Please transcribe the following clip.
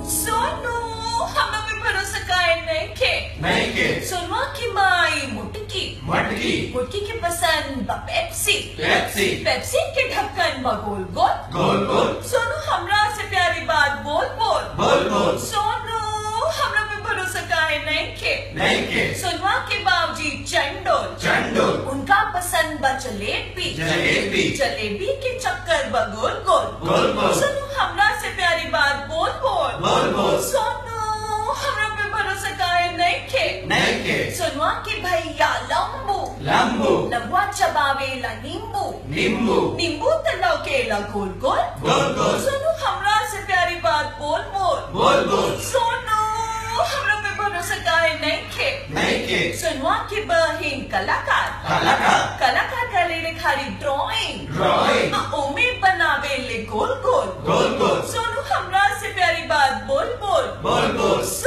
सोनू हमरा पे भरोसा काहे नहीं के नहीं के सोनुआ की माई मुटकी मटकी मुटकी के पसंद बा पेप्सी पेप्सी पेप्सी के ढक्कन बा गोल गोल गोल गोल सोनू हमरा से प्यारी बात बोल बोल बोल बोल सोनू हमरा पे भरोसा काहे नहीं के नहीं के सोनुआ के बाबूजी चंडोल चंडोल उनका पसंद बा जलेबी जलेबी जलेबी के चक्कर बा गोल गोल गोल गोल सोनू हमरा से प्यारी बात बोल बोल बोल बोल सोनू हमरा पे भरोसा काहे नहीं के नहीं के सोनुआ के भैया लंबू लंबू लंबुआ चबावेला नींबू नींबू नींबू तलाव केला गोल गोल गोल गोल सोनू हमरा से प्यारी बात बोल बोल बोल बोल सोनू हमरा पे भरोसा काहे नहीं के नहीं के सोनुआ की बहिन कलाकार कलाकार कलाकार करे रे खाली ड्राइंग ड्राइंग ओमे बनावे ले गोल गोल गोल गोल सोनू हमरा से प्यारी बात बोल बोल बोल बोल